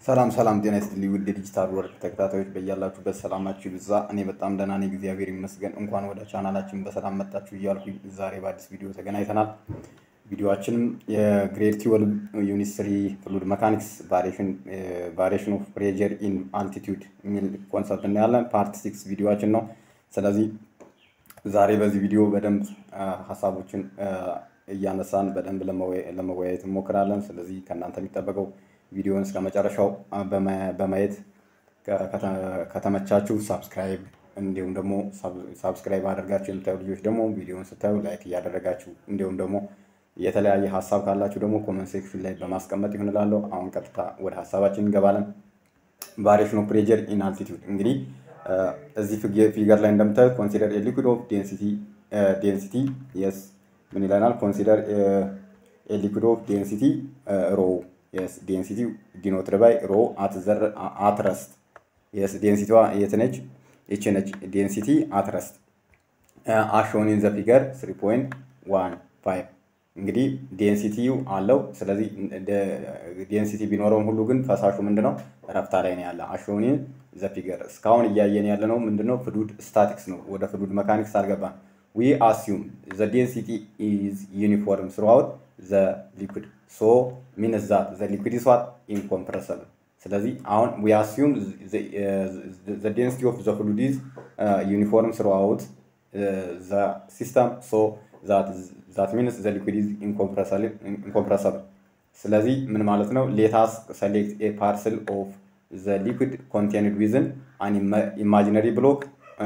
ሰላም ሰላም፣ ጤና ይስጥልኝ ውድ የዲጂታል ወርቅ ተከታታዮች በያላችሁበት ሰላማችሁ ይብዛ። እኔ በጣም ደህና ነኝ፣ እግዚአብሔር ይመስገን። እንኳን ወደ ቻናላችን በሰላም መጣችሁ እያልኩኝ ዛሬ በአዲስ ቪዲዮ ተገናኝተናል። ቪዲዮችንም የግሬድ ትዌልቭ ዩኒት ስሪ ፍሉድ መካኒክስ ቫሪዬሽን ኦፍ ፕሬዠር ኢን አልቲቲዩድ የሚል ኮንሰፕት እናያለን። ፓርት ሲክስ ቪዲዮችን ነው። ስለዚህ ዛሬ በዚህ ቪዲዮ በደንብ ሀሳቦችን እያነሳን በደንብ ለመወያየት እንሞክራለን። ስለዚህ ከእናንተ የሚጠበቀው ቪዲዮውን እስከ መጨረሻው በማየት ከተመቻችሁ ሳብስክራይብ እንዲሁም ደግሞ ሳብስክራይብ አድርጋችሁ የምታዩ ልጆች ደግሞ ቪዲዮውን ስታዩ ላይክ እያደረጋችሁ እንዲሁም ደግሞ የተለያየ ሀሳብ ካላችሁ ደግሞ ኮመንት ሴክሽን ላይ በማስቀመጥ ይሁን እላለሁ። አሁን ቀጥታ ወደ ሀሳባችን እንገባለን። ቫሪዬሽን ኦፍ ፕሬዠር ኢን አልቲቲዩድ እንግዲህ እዚህ ፊገር ላይ እንደምታዩት ኮንሲደር ሊኩድ ኦፍ ዴንሲቲ የስ ምን ይለናል? ኮንሲደር ሊኩድ ኦፍ ዴንሲቲ ሮ የስ ዴንሲቲ ዲኖትድ ባይ ሮ አት ረስት የስ ዴንሲቲዋ የት ነች? ይቺ ነች ዴንሲቲ አት ረስት አሾን ኢን ዘ ፊገር 3.15 እንግዲህ ዴንሲቲው አለው። ስለዚህ ዴንሲቲ ቢኖረውም ሁሉ ግን ፈሳሹ ምንድነው ረፍታ ላይ ነው ያለ። አሾኒን ዘ ፊገር እስካሁን እያየን ያለ ነው ምንድነው ፍሉድ ስታቲክስ ነው። ወደ ፍሉድ መካኒክስ አልገባም። ዊ አስዩም ዘ ዴንሲቲ ኢዝ ዩኒፎርም ስሩአውት ዘ ሊኩድ ሶ ሚንስ ዛት ዘ ሊኩድ ኢዝ ዋት ኢንኮምፕረሰብል። ስለዚህ አሁን ዊ አስዩም ዘ ዴንሲቲ ኦፍ ዘ ፍሉድ ኢዝ ዩኒፎርም ስሩአውት ዘ ሲስተም ሶ ዛት ሚንስ ዘ ሊኩድ ኢዝ ኢንኮምፕረሰብል። ስለዚህ ምን ማለት ነው? ሌታስ ሰሌክት ኤ ፓርሰል ኦፍ ዘ ሊኩድ ኮንቴንድ ዊዝን አን ኢማጂነሪ ብሎክ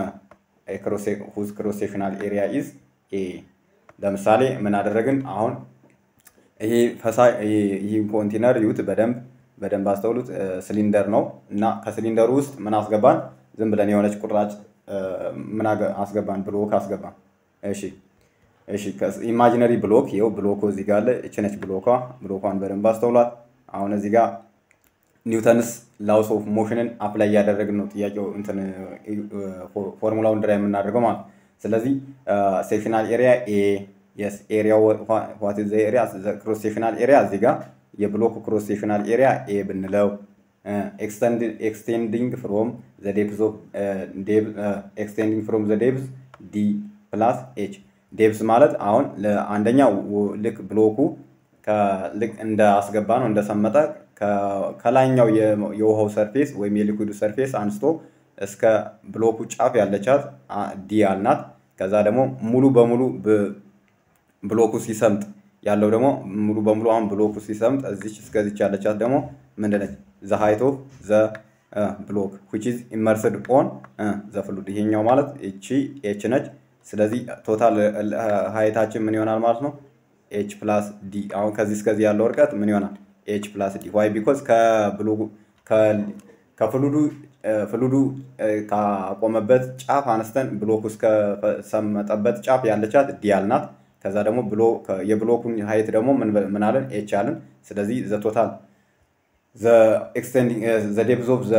ሁዝ ክሮስ ሴክሽናል ኤሪያ ኢዝ ኤ። ለምሳሌ ምን አደረግን? አሁን ይሄ ፈሳ ይህ ኮንቴነር ይዩት በደንብ በደንብ አስተውሉት። ሲሊንደር ነው እና ከሲሊንደሩ ውስጥ ምን አስገባን? ዝም ብለን የሆነች ቁራጭ ምን አስገባን? ብሎክ አስገባን። እሺ እሺ ኢማጂነሪ ብሎክ ይኸው ብሎኩ እዚህ ጋር አለ። እች ነች ብሎኳ። ብሎኳን በደንብ አስተውሏት። አሁን እዚህ ጋር ኒውተንስ ላውስ ኦፍ ሞሽንን አፕላይ እያደረግን ነው። ጥያቄው እንትን ፎርሙላውን ድራ የምናደርገው ማለት ስለዚህ ሴክሽናል ኤሪያ ኤ የስ ኤሪያ ዋት ዘ ኤሪያ ክሮስ ሴክሽናል ኤሪያ እዚህ ጋር የብሎክ ክሮስ ሴክሽናል ኤሪያ ኤ ብንለው ኤክስቴንዲንግ ፍሮም ዘ ዴፕዝ ኦፍ ኤክስቴንዲንግ ፍሮም ዘ ዴፕዝ ዲ ፕላስ ኤች ዴፕስ ማለት አሁን አንደኛ ልክ ብሎኩ ልክ እንደ አስገባ ነው እንደሰመጠ ከላይኛው የውሃው ሰርፌስ ወይም የሊኩዱ ሰርፌስ አንስቶ እስከ ብሎኩ ጫፍ ያለቻት ዲ አልናት። ከዛ ደግሞ ሙሉ በሙሉ ብሎኩ ሲሰምጥ ያለው ደግሞ ሙሉ በሙሉ አሁን ብሎኩ ሲሰምጥ እዚች እስከዚች ያለቻት ደግሞ ምንድነች? ዘ ሃይት ኦፍ ዘ ብሎክ ዊች ኢዝ ኢመርስድ ኦን ዘ ፍሉድ። ይሄኛው ማለት እቺ ኤች ነች። ስለዚህ ቶታል ሀይታችን ምን ይሆናል ማለት ነው? ኤች ፕላስ ዲ። አሁን ከዚህ እስከዚህ ያለው እርቀት ምን ይሆናል? ኤች ፕላስ ዲ። ዋይ ቢኮዝ ከፍሉዱ ፍሉዱ ካቆመበት ጫፍ አነስተን ብሎኩ እስከሰመጠበት ጫፍ ያለቻት ዲ አልናት። ከዛ ደግሞ የብሎኩን ሀይት ደግሞ ምን አለን? ኤች አለን። ስለዚህ ዘ ቶታል ዘ ዴፕዝ ኦፍ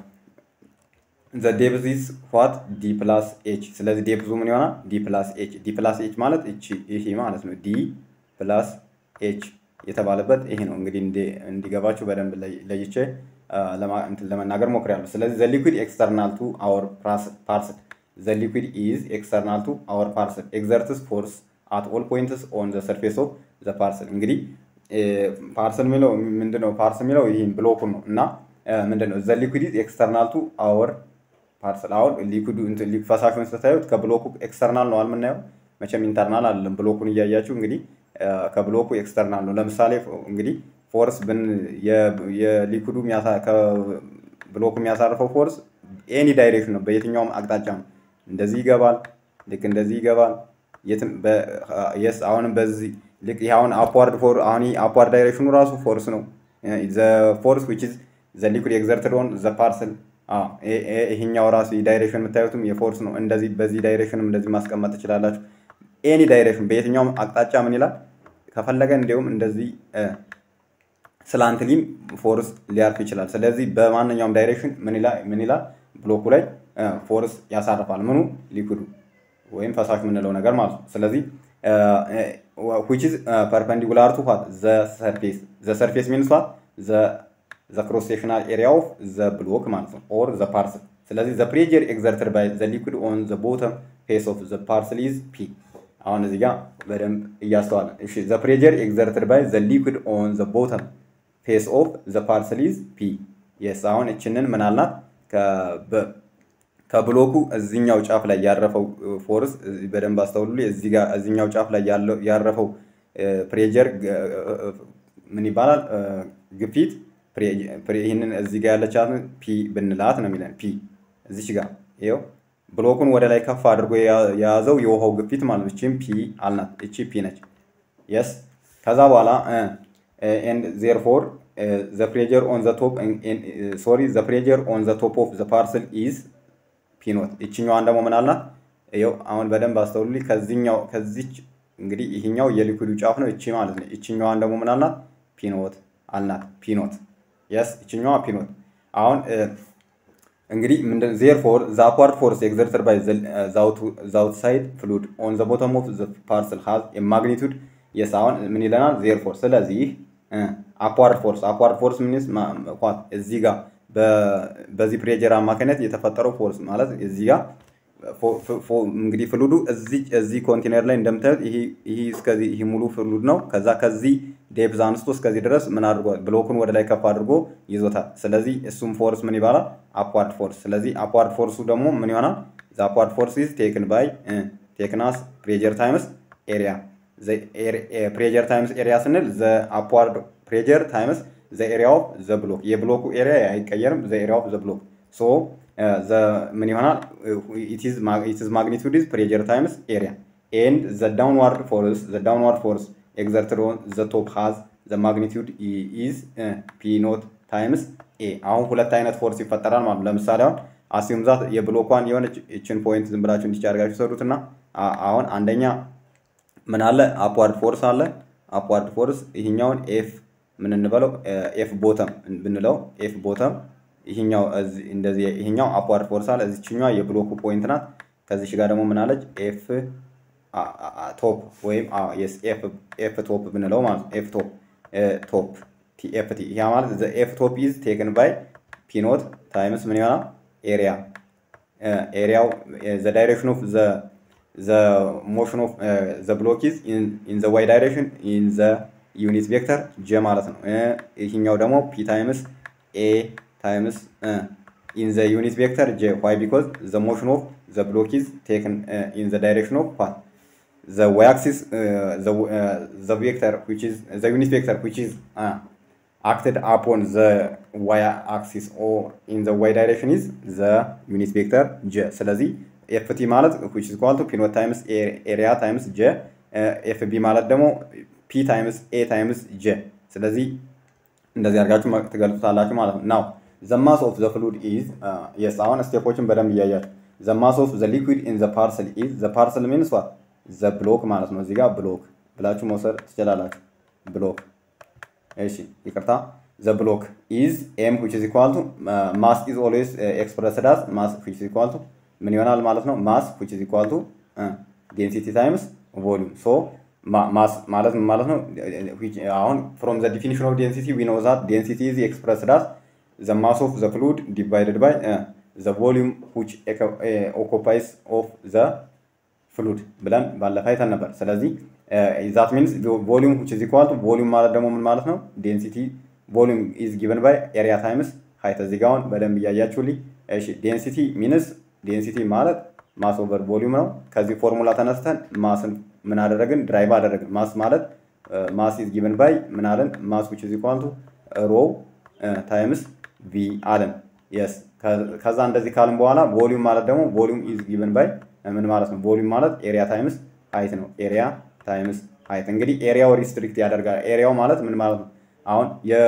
ዘ ዴፕዝ ኢዝ ዋት ዲ ፕላስ ኤች። ስለዚህ ዴፕዙ ምን ይሆናል? ዲ ፕላስ ኤች። ዲ ፕላስ ኤች ማለት ይሄ ማለት ነው። ዲ ፕላስ ኤች የተባለበት ይሄ ነው። እንግዲህ እንዲገባችሁ በደንብ ለይቼ ለመናገር ሞክሬያለሁ። ስለዚህ ዘ ሊኩድ ኤክስተርናል ቱ አወር ፓርስል ዘ ሊኩድ ኢዝ ኤክስተርናል ቱ አወር ፓርስል ኤግዘርትስ ፎርስ አት ኦል ፖይንትስ ኦን ዘ ሰርፌስ ኦፍ ዘ ፓርስል። እንግዲህ ፓርስል የሚለው ምንድነው? ፓርስል የሚለው ይህን ብሎኩን ነው እና ምንድነው ዘ ሊኩድ ኢዝ ኤክስተርናል ቱ አወር ፓርሰል አሁን ሊኩዱ ፈሳሹን ስታዩት ከብሎኩ ኤክስተርናል ነው አልምናየው፣ መቼም ኢንተርናል አይደለም። ብሎኩን እያያችሁ እንግዲህ ከብሎኩ ኤክስተርናል ነው። ለምሳሌ እንግዲህ ፎርስ ብን የሊኩዱ ብሎኩ የሚያሳርፈው ፎርስ ኤኒ ዳይሬክሽን ነው፣ በየትኛውም አቅጣጫ ነው። እንደዚህ ይገባል፣ ልክ እንደዚህ ይገባል። የስ አሁንም በዚህ ልክ ይህ አሁን አፕዋርድ ፎር አሁን አፕዋርድ ዳይሬክሽኑ ራሱ ፎርስ ነው። ዘ ፎርስ ዊች ኢዝ ዘ ሊኩድ ኤግዘርትድ ኦን ዘ ፓርሰል ይሄኛው ራሱ ዳይሬክሽን የምታዩትም የፎርስ ነው። እንደዚህ በዚህ ዳይሬክሽንም እንደዚህ ማስቀመጥ ትችላላችሁ። ኤኒ ዳይሬክሽን በየትኛውም አቅጣጫ ምን ይላል ከፈለገ እንዲሁም እንደዚህ ስላንትሊም ፎርስ ሊያርፍ ይችላል። ስለዚህ በማንኛውም ዳይሬክሽን ምን ይላል ብሎኩ ላይ ፎርስ ያሳርፋል። ምኑ ሊኩዱ ወይም ፈሳሽ የምንለው ነገር ማለት ነው። ስለዚህ ዊች ኢዝ ፐርፐንዲኩላር ቱ ዋት ዘ ሰርፌስ ዘ ሰርፌስ ሚንስ ዋት ዘ ዘ ክሮስ ሴክሽናል ኤሪያ ኦፍ ዘ ብሎክ ማለት ነው ኦር ዘ ፓርስል። ስለዚህ ዘ ፕሬጀር ኤግዘርትድ ባይ ዘ ሊኩድ ኦን ዘ ቦተም ፌስ ኦፍ ዘ ፓርስል ኢዝ ፒ። አሁን እዚህ ጋር በደንብ እያስተዋለን። እሺ ዘ ፕሬጀር ኤግዘርትድ ባይ ዘ ሊኩድ ኦን ዘ ቦተም ፌስ ኦፍ ዘ ፓርስል ኢዝ ፒ። የስ አሁን እችንን ምን አልናት? ከብሎኩ እዚኛው ጫፍ ላይ ያረፈው ፎርስ በደንብ አስተውሉ። እዚህ ጋር እዚኛው ጫፍ ላይ ያረፈው ፕሬጀር ምን ይባላል? ግፊት ይህንን እዚህ ጋር ያለቻት ፒ ብንላት ነው የሚለን። ፒ እዚች ጋር ይኸው ብሎኩን ወደ ላይ ከፍ አድርጎ የያዘው የውሃው ግፊት ማለት ነው። እቺም ፒ አልናት። እቺ ፒ ነች። የስ ከዛ በኋላ ኤንድ ዜርፎር ዘ ፕሬጀር ኦን ዘ ቶፕ ሶሪ ዘ ፕሬጀር ኦን ዘ ቶፕ ኦፍ ዘ ፓርስል ኢዝ ፒ ኖት። ይችኛዋን ደግሞ ምን አልናት? ይኸው አሁን በደንብ አስተውሉልኝ። ከዚህኛው ከዚች እንግዲህ ይህኛው የሊኩዱ ጫፍ ነው። እቺ ማለት ነው። ይችኛዋን ደግሞ ምን አልናት? ፒኖት አልናት። ፒኖት የስ ይችኛዋ ፒኖት አሁን እንግዲህ ምንድን ዜርፎር ዘ አፕዋርድ ፎርስ ኤግዘርትድ ባይ ዘ አውትሳይድ ፍሉድ ኦን ዘ ቦተም ኦፍ ዘ ፓርስል ሃዝ የማግኒቱድ የስ አሁን ምን ይለናል? ዜርፎር ስለዚህ አፕዋርድ ፎርስ አፕዋርድ ፎርስ ምንስ ኳት እዚህ ጋር በዚህ ፕሬጀር አማካኝነት የተፈጠረው ፎርስ ማለት እዚህ ጋር እንግዲህ ፍሉዱ እዚህ ኮንቴነር ላይ እንደምታዩት ይህ እስከዚህ ይህ ሙሉ ፍሉድ ነው። ከዛ ከዚህ ዴፕዝ አንስቶ እስከዚህ ድረስ ምን አድርጓል? ብሎኩን ወደ ላይ ከፍ አድርጎ ይዞታል። ስለዚህ እሱም ፎርስ ምን ይባላል? አፕዋርድ ፎርስ። ስለዚህ አፕዋርድ ፎርሱ ደግሞ ምን ይሆናል? ዘ አፕዋርድ ፎርስ ኢዝ ቴክን ባይ ቴክናስ ፕሬጀር ታይምስ ኤሪያ ፕሬጀር ታይምስ ኤሪያ ስንል ዘ አፕዋርድ ፕሬጀር ታይምስ ዘ ኤሪያ ኦፍ ዘ ብሎክ የብሎኩ ኤሪያ አይቀየርም። ዘ ኤሪያ ኦፍ ዘ ብሎክ ሶ ምን ይሆናል? ኢትዝ ማግኒቱድ ኢዝ ፕሬጀር ታይምስ ኤሪያ ኤንድ ዘ ዳውንዋርድ ፎርስ ዘ ዳውንዋርድ ፎርስ ኤግዘርትድ ኦን ዘ ቶፕ ሃዝ ዘ ማግኒቱድ ኢዝ ፒ ኖት ታይምስ ኤ። አሁን ሁለት አይነት ፎርስ ይፈጠራል ማለት ለምሳሌ አሁን አሲዩም ዛት የብሎኳን የሆነች እችን ፖይንት ዝም ብላችሁ እንዲች አድርጋችሁ ሰሩትና አሁን አንደኛ ምን አለ አፕዋርድ ፎርስ አለ። አፕዋርድ ፎርስ ይህኛውን ኤፍ ምን እንበለው ኤፍ ቦተም ብንለው ኤፍ ቦተም ይህኛው እንደዚህ ይህኛው አፕዋርድ ፎርስ አለ። እዚችኛዋ የብሎኩ ፖይንት ናት። ከዚች ጋር ደግሞ ምን አለች ኤፍ ቶፕ ወይም ኤፍ ቶፕ ብንለው ማለት ነው። ኤፍ ቶፕ ቶፕ ቲኤፍቲ ያ ማለት ኤፍ ቶፕ ኢዝ ቴክን ባይ ፒኖት ታይምስ ምን ይሆናል ኤሪያ ኤሪያው ዘ ዳይሬክሽን ኦፍ ዘ ዘ ሞሽን ኦፍ ዘ ብሎክ ኢዝ ኢን ዘ ዋይ ዳይሬክሽን ኢን ዘ ዩኒት ቬክተር ጀ ማለት ነው። ይህኛው ደግሞ ፒ ታይምስ ኤ ታይምስ ኢን ዘ ዩኒት ቬክተር ጄ ዋይ ቢኮዝ ዘ ሞሽን ኦፍ ዘ ብሎክ ኢዝ ቴክን ኢን ዘ ዳይሬክሽን ኦፍ ፓት ዘ ዋይ አክሲስ ዘ ቬክተር ዊች ኢዝ ዘ ዩኒት ቬክተር ዊች ኢዝ acted upon the y axis or in the y direction is the unit vector j ስለዚህ ኤፍቲ ማለት which is equal to p not times area times j ኤፍቢ ማለት ደግሞ ፒ ታይምስ ኤ ታይምስ ጄ ስለዚህ እንደዚህ አድርጋችሁ ትገልጹታላችሁ ማለት ነው ናው the mass of the fluid is የስ አሁን ስቴፖችን በደንብ እያያችሁ the mass of the liquid in the parcel is the parcel means what the block ማለት ነው እዚህ ጋር ብሎክ ብላችሁ መውሰድ ትችላላችሁ ብሎክ እሺ ይቅርታ ዘ ብሎክ ኢዝ ኤም ዊች ኢዝ ኢኳል ቱ ማስ ኢዝ ኦልዌይስ ኤክስፕረስድ አዝ ማስ ዊች ኢዝ ኢኳል ቱ ምን ይሆናል ማለት ነው ማስ ዊች ኢዝ ኢኳል ቱ ዴንሲቲ ታይምስ ቮሊዩም ሶ ማስ ማለት ምን ማለት ነው አሁን ፍሮም ዘ ዲፊኒሽን ኦፍ ዴንሲቲ ዊ ኖ ዛት ዴንሲቲ ኢዝ ኤክስፕረስድ አዝ ዘ ማስ ኦፍ ዘ ፍሉድ ዲቫይድድ ባይ ዘ ቮሊዩም ዊች ኦኮፓይስ ኦፍ ዘ ፍሉድ ብለን ባለፈ አይተን ነበር ስለዚህ ዛት ሚንስ ቮሊዩም ዊች ኢዝ ኢኳል ቱ ቮሊዩም ማለት ደግሞ ምን ማለት ነው? ዴንሲቲ ቮሊዩም ኢዝ ጊቨን ባይ ኤሪያ ታይምስ ሀይት። እዚህ ጋር አሁን በደንብ እያያችሁልኝ። እሺ ዴንሲቲ ሚንስ ዴንሲቲ ማለት ማስ ኦቨር ቮሊዩም ነው። ከዚህ ፎርሙላ ተነስተን ማስን ምን አደረግን? ድራይቭ አደረግን። ማስ ማለት ማስ ኢዝ ጊቨን ባይ ምን አለን? ማስ ዊች ኢዝ ኢኳል ቱ ሮ ታይምስ ቪ አለን። የስ ከዛ እንደዚህ ካልን በኋላ ቮሊዩም ማለት ደግሞ ቮሊዩም ኢዝ ጊቨን ባይ ምን ማለት ነው? ቮሊዩም ማለት ኤሪያ ታይምስ ሀይት ነው። ኤሪያ ታይምስ ሀይት እንግዲህ ኤሪያው ሪስትሪክት ያደርጋል። ኤሪያው ማለት ምን ማለት ነው? አሁን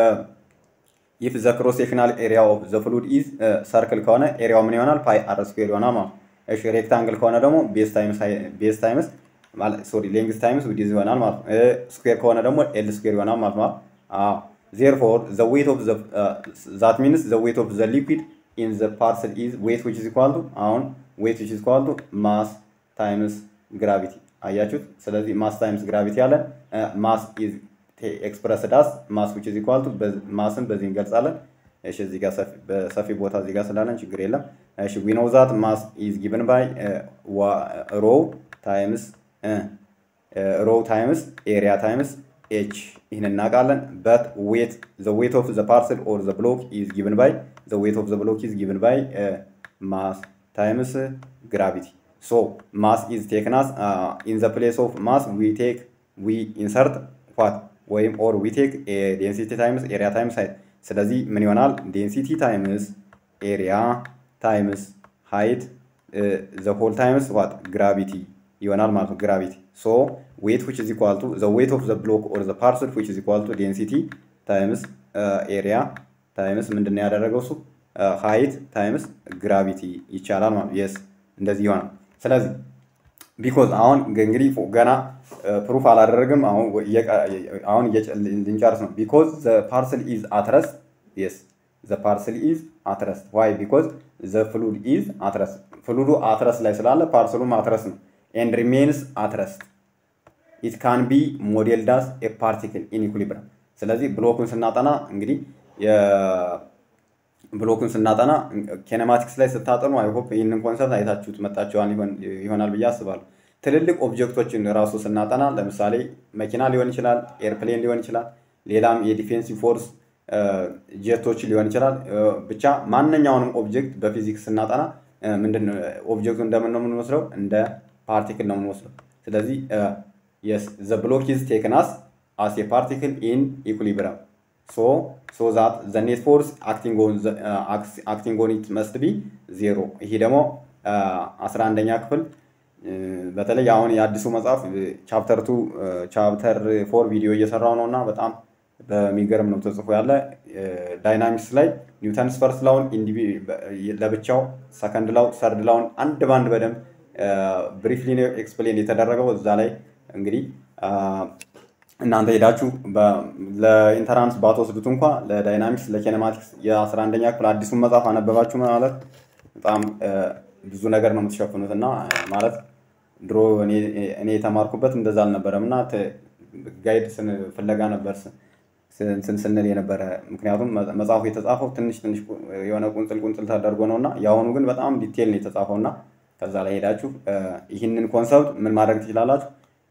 ኢፍ ዘ ክሮስ ሴክሽናል ኤሪያ ኦፍ ዘ ፍሉድ ኢዝ ሰርክል ከሆነ ኤሪያው ምን ይሆናል? ፓይ አር ስኩዌር ይሆናል ማለት እሺ ሬክታንግል ከሆነ ደግሞ ቤዝ ታይምስ ቤዝ ታይምስ ሶሪ ሌንግዝ ታይምስ ዊድዝ ይሆናል ማለት ነው። ስኩዌር ከሆነ ደግሞ ኤል ስኩዌር ይሆናል ማለት ነው። አዎ ዜርፎር ዘ ዌት ኦፍ ዘ ዛት ሚንስ ዘ ዌት ኦፍ ዘ ሊኩዊድ ኢን ዘ ፓርሰል ኢዝ ዌት ዊች ኢዝ ኢኳል ቱ አሁን ዌት ዊች ኢዝ ኢኳል ቱ ማስ ታይምስ ግራቪቲ አያችሁት። ስለዚህ ማስ ታይምስ ግራቪቲ አለን። ማስ ኢዝ ኤክስፕረስ ዳስ ማስ ዊች ኢዝ ኢኳል ቱ ማስን በዚህ እንገልጻለን። እሺ እዚህ ጋር ሰፊ ቦታ እዚህ ጋር ስላለን ችግር የለም። እሺ ዊ ኖው ዛት ማስ ኢዝ ጊቨን ባይ ሮው ታይምስ ሮው ታይምስ ኤሪያ ታይምስ ኤች ይህን እናውቃለን። በት ዌት ዘ ዌት ኦፍ ዘ ፓርሰል ኦር ዘ ብሎክ ኢዝ ጊቨን ባይ ዘ ዌት ኦፍ ዘ ብሎክ ኢዝ ጊቨን ባይ ማስ ታይምስ ግራቪቲ ሶ ማስ ኢዝ ቴክናስ ኢን ዘ ፕሌስ ኦፍ ማስ ዊ ቴክ ዊ ኢንሰርት ዋት ወይም ኦር ዊ ቴክ ዴንሲቲ ታይምስ ኤሪያ ታይምስ ሃይት። ስለዚህ ምን ይሆናል? ዴንሲቲ ታይምስ ኤሪያ ታይምስ ሃይት ዘ ሆል ታይምስ ዋት ግራቪቲ ይሆናል ማለት ነው። ግራቪቲ ሶ ዌት ዊች ኢዝ ኢኳል ቱ ዘ ዌት ኦፍ ዘ ብሎክ ኦር ዘ ፓርሰል ዊች ኢዝ ኢኳል ቱ ዴንሲቲ ታይምስ ኤሪያ ታይምስ ምንድን ነው ያደረገው እሱ ሃይት ታይምስ ግራቪቲ ይቻላል ማለት የስ እንደዚህ ይሆናል። ስለዚህ ቢኮዝ አሁን እንግዲህ ገና ፕሩፍ አላደረግም። አሁን አሁን ልንጨርስ ነው። ቢኮዝ ዘ ፓርሰል ኢዝ አትረስ የስ ዘ ፓርሰል ኢዝ አትረስ ዋይ ቢኮዝ ዘ ፍሉድ ኢዝ አትረስ ፍሉዱ አትረስ ላይ ስላለ ፓርሰሉም አትረስ ነው ኤንድ ሪሜንስ አትረስ ኢት ካን ቢ ሞዴል ዳስ ኤ ፓርቲክል ኢን ኢኩሊብረም። ስለዚህ ብሎኩን ስናጠና እንግዲህ ብሎኩን ስናጠና ኬኔማቲክስ ላይ ስታጠኑ አይሆፕ ይህንን ኮንሰፕት አይታችሁት መጣችኋል ይሆናል ብዬ አስባለሁ። ትልልቅ ኦብጀክቶችን ራሱ ስናጠና ለምሳሌ መኪና ሊሆን ይችላል፣ ኤርፕሌን ሊሆን ይችላል፣ ሌላም የዲፌንሲቭ ፎርስ ጄቶች ሊሆን ይችላል። ብቻ ማንኛውንም ኦብጀክት በፊዚክስ ስናጠና ምንድን ኦብጀክቱ እንደምን ነው የምንወስደው? እንደ ፓርቲክል ነው የምንወስደው። ስለዚህ የስ ዘ ብሎክ ኢዝ ቴክን አስ አስ ኤ ፓርቲክል ኢን ኢኩሊብረም ሶ ሶ ዛት ዘ ኔት ፎርስ አክቲንግ ኦን ኢት መስት ቢ ዜሮ። ይሄ ደግሞ አስራ አንደኛ ክፍል በተለይ አሁን የአዲሱ መጽሐፍ ቻፕተር ቱ ቻፕተር ፎር ቪዲዮ እየሰራው ነው እና በጣም በሚገርም ነው ተጽፎ ያለ ዳይናሚክስ ላይ ኒውተንስ ፈርስት ላውን ለብቻው ሰከንድ ላው ሰርድ ላውን አንድ ባንድ በደንብ ብሪፍሊ ኤክስፕሌን የተደረገው እዛ ላይ እንግዲህ እናንተ ሄዳችሁ ለኢንተራንስ ባትወስዱት እንኳ ለዳይናሚክስ ለኬኔማቲክስ የአስራ አንደኛ ክፍል አዲሱን መጽሐፍ አነበባችሁ ማለት በጣም ብዙ ነገር ነው የምትሸፍኑት እና ማለት ድሮ እኔ የተማርኩበት እንደዛ አልነበረም እና ጋይድ ፍለጋ ነበር ስን ስንል የነበረ ምክንያቱም መጽሐፉ የተጻፈው ትንሽ ትንሽ የሆነ ቁንጽል ቁንጽል ተደርጎ ነው እና የአሁኑ ግን በጣም ዲቴል ነው የተጻፈው እና ከዛ ላይ ሄዳችሁ ይህንን ኮንሰፕት ምን ማድረግ ትችላላችሁ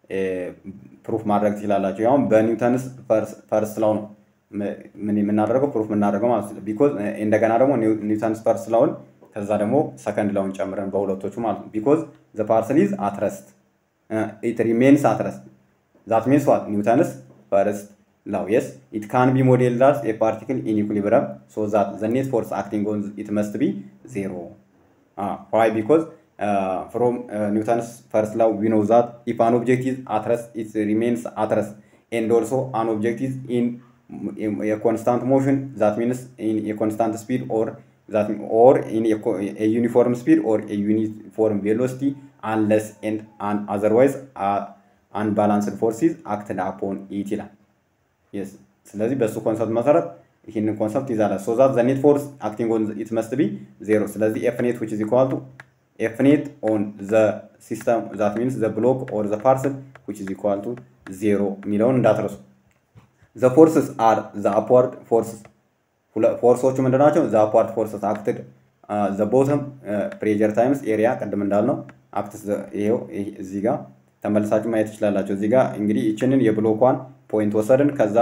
ፕሩፍ ማድረግ ትችላላችሁ። ያውም በኒውተንስ ፈርስት ላው ነው ምን የምናደርገው ፕሩፍ የምናደርገው ማለት ነው። ቢኮዝ እንደገና ደግሞ ኒውተንስ ፈርስት ላውን ከዛ ደግሞ ሰከንድ ላውን ጨምረን በሁለቶቹ ማለት ነው። ቢኮዝ ዘ ፓርሰል ኢዝ አትረስት ኢት ሪሜንስ አትረስት ዛት ሚንስ ዋት ኒውተንስ ፈርስት ላው የስ ኢት ካን ቢ ሞዴል ዳስ ኤ ፓርቲክል ኢን ኢኩሊብረም ሶ ዛት ዘ ኔት ፎርስ አክቲንግ ኦን ኢት መስት ቢ ዜሮ ዋይ ቢኮዝ uh, from uh, Newton's first law, we know that if an object is at rest, it remains at rest. And also an object is in, in a constant motion, that means in a constant speed or that or in a, a uniform speed or a uniform velocity unless and, and otherwise uh, unbalanced forces acted upon it ይላል። yes ስለዚህ በሱ ኮንሰፕት መሰረት ይህንን ኮንሰፕት ይዛላል። ሶ ዛት ዘ ኔት ፎርስ አክቲንግ ኦን ኢት መስት ቢ ዜሮ። ስለዚህ ኤፍ ኔት ዊች ኢዝ ኢኳል ቱ ኤፍ ኔት ኦን ዘ ሲስተም ዛት ሚንስ ዘ ብሎክ ኦር ዘ ፓርሰል ዊች ኢዝ ኢኳል ቱ ዜሮ የሚለውን እንዳትረሱ። ዘ ፎርስስ አር ዘ አፕዋርድ ፎርስስ ፎርሶቹ ምንድን ናቸው? ዘ አፕዋርድ ፎርስስ አክትድ ዘ ቦተም ፕሬጀር ታይምስ ኤሪያ ቅድም እንዳልነው አክት ይሄው እዚህ ጋር ተመልሳችሁ ማየት ትችላላችሁ። እዚህ ጋር እንግዲህ ይችንን የብሎኳን ፖይንት ወሰድን። ከዛ